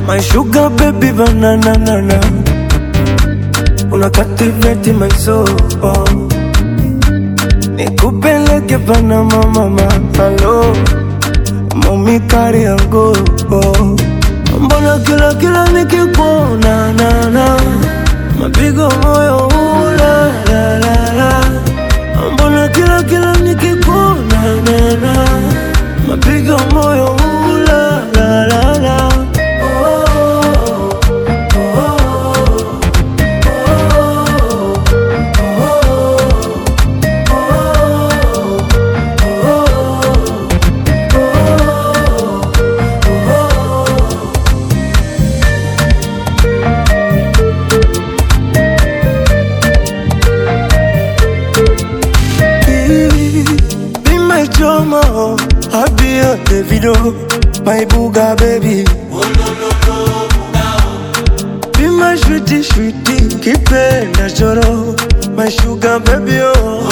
My sugar baby banana nana Una captivate my soul Nikupeleke Panama mama Hello Mami kari yangu Mbona kila kila nikikuona na na Mapigo moyo ula la la la Mbona kila kila nikikuona na na Mapigo moyo ula la la la oh, oh, Be my drama, I be a Davido, my booga baby. Be my sweetie, sweetie, kipenda choro, my sugar baby oh.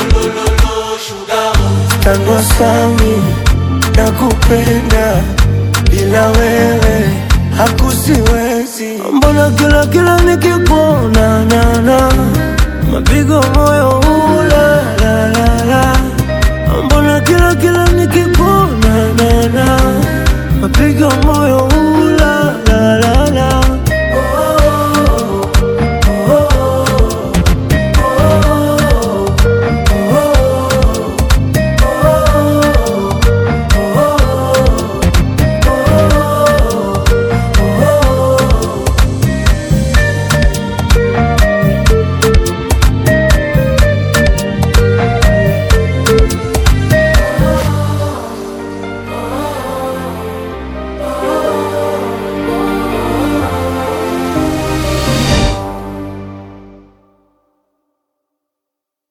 Tango sami, nakupenda, bila wewe hakusiwezi. Mbona kila kila nikikuona na na mapigo moyo ula la la la Mbona kila kila nikikuona na na mapigo moyo